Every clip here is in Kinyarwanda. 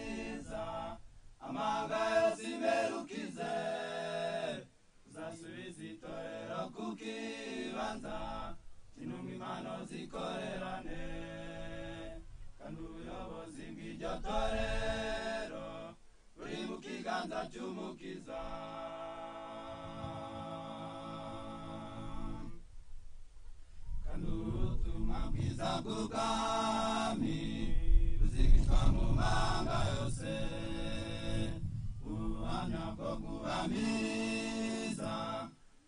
meza amanga yose imerukize uzasubiza itorero ku kibanza kinunga impano zikorerane kandi ubuyobozi bw'iryo torero buri mu kiganza cy'umukiza kandi ubutumwa bwiza bw'ubwami buzigishwa mu manga yose ubuhamya bwo kuba mwiza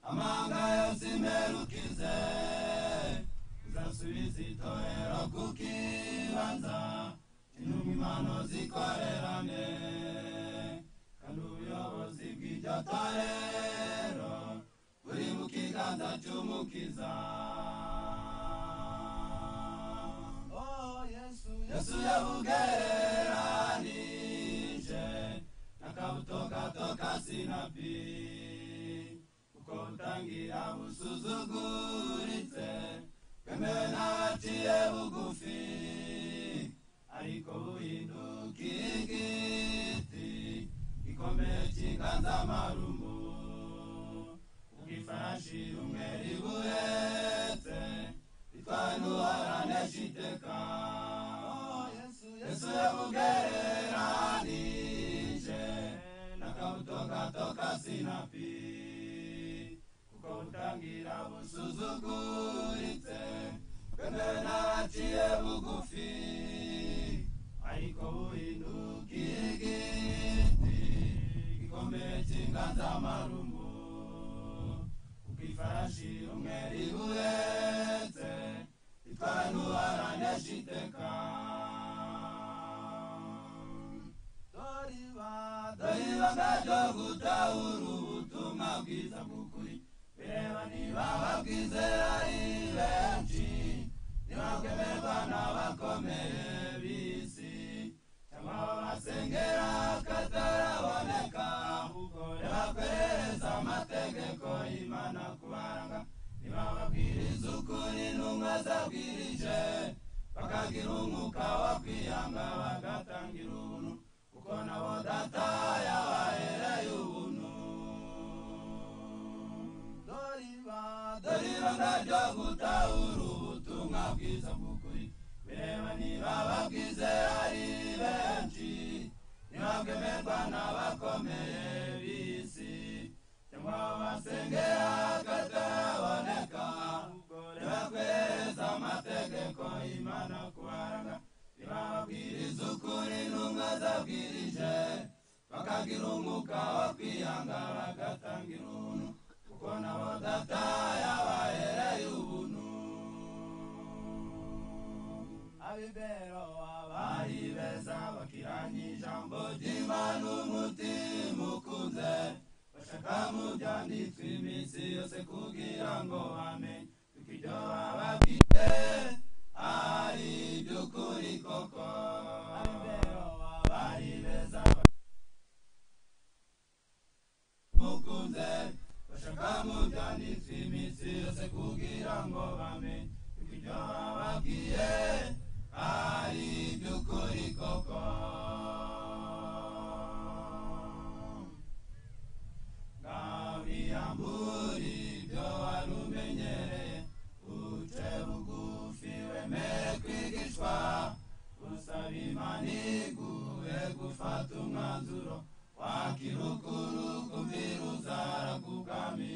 amanga yose imerukize uzasubiza itorero ku kibanza intumwa impano zikorerane kandi ubuyobozi bw'iryo torero buri mu kiganza cy'umukiza Oh, Yesu, Yesu yabugereranije n'akabutogato ka sinapi kuko butangira busuzuguritse bwemewe n'abaciye bugufi ariko buhindukiye igiti gikomeye cy'inganzamarumbu ubwo ifarashi rumwe ribuhetse bitwawe n'uwaranesha iteka yesu yabugereranije n'akabuto gato ka sinapi kuko butangira busuzuguritse bwemewe n'abaciye bugufi ariko buhindukiye igiti gikomeye cy'inganzamarumbu kuko ifarashi rumwe ribuhetse itwawe n'uwaranesha iteka doriba doriba nkaryo gutahura ubutumwa bwiza bw'ukuri bireba niba babwizera ari benshi niba bwemerwa n'abakomeye b'isi cyangwa abo basengera kataraboneka ahubwo rebakwereza amategeko y'imana kubaranga niba babwiriza ukuri n'umwe zabwirije bakagira umwuka wo kwiyanga bagatangira ubuntu kuko nabo data yabahereye ubuntu doriba doriba nkaryo gutahura ubutumwa bwiza bw'ukuri bireba niba babwizera ari benshi niba bwemerwa n'abakomeye b'isi cyangwa abo basengera kataraboneka ntibakwereza amategeko y'imana kubaranga ntibababwiriza ukuri n'umwe zabwirije bakagira umwuka wo kwiyanga bagatangira ubuntu kuko nabo data yabahereye ubuntu abibero abari beza bakiranye ijambo ry'imana umutima ukunze bashaka mu byanditswe iminsi yose kugira ngo bamenye yuko ibyo bababwiye ari iby'ukuri koko abibero abari beza mukunze bashaka mu byanditswe iminsi yose kugira ngo bamenye yuko ibyo bababwiye ari iby'ukuri koko ngabiyambura ibyo wari umenyereye uce bugufi wemere kwigishwa usaba imana iguhe gufata umwanzuro wakirukuru kumvira uzara kubwami